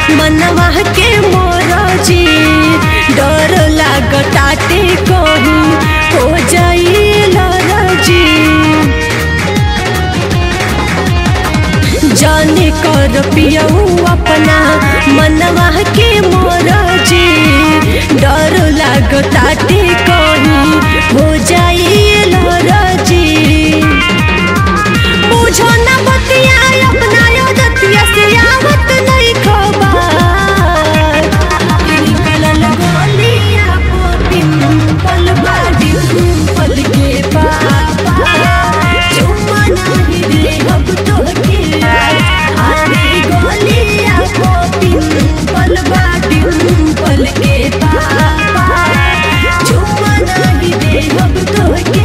मनवा के मोरजी डर लागताटे कहीं हो जाई लरजी जाने कर पियऊ अपना मनवा के मोरजी डर लागताटे कहीं हो जाई लरजी बुझो न बतिया अपना दतिया से आवत नहीं खबर निकलल गोलिया को पिंपल बाड़ी पल के पापा चुम्मा नहीं दे अब तो के अरे गोलिया को पिंपल बाड़ी पल के पापा चुम्मा नहीं दे अब तो के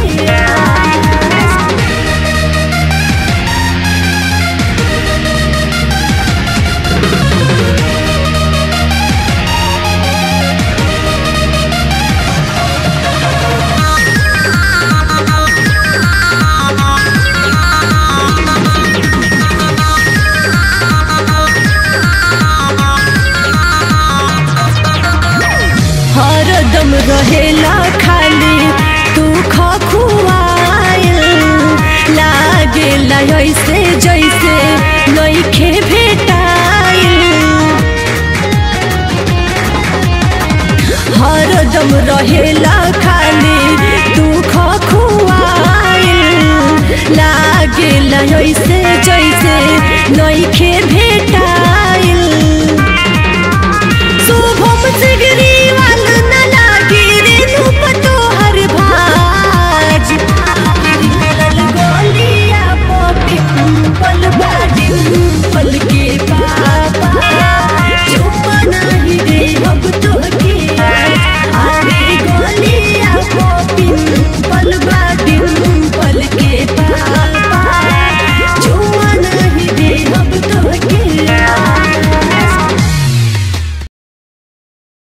हरदम रहेला खाली तू खखुआइल लागेला ऐसे जैसे नइखे भेटाइल हरदम रहेला खाली तू खखुआइल लागेला ऐसे जैसे नइखे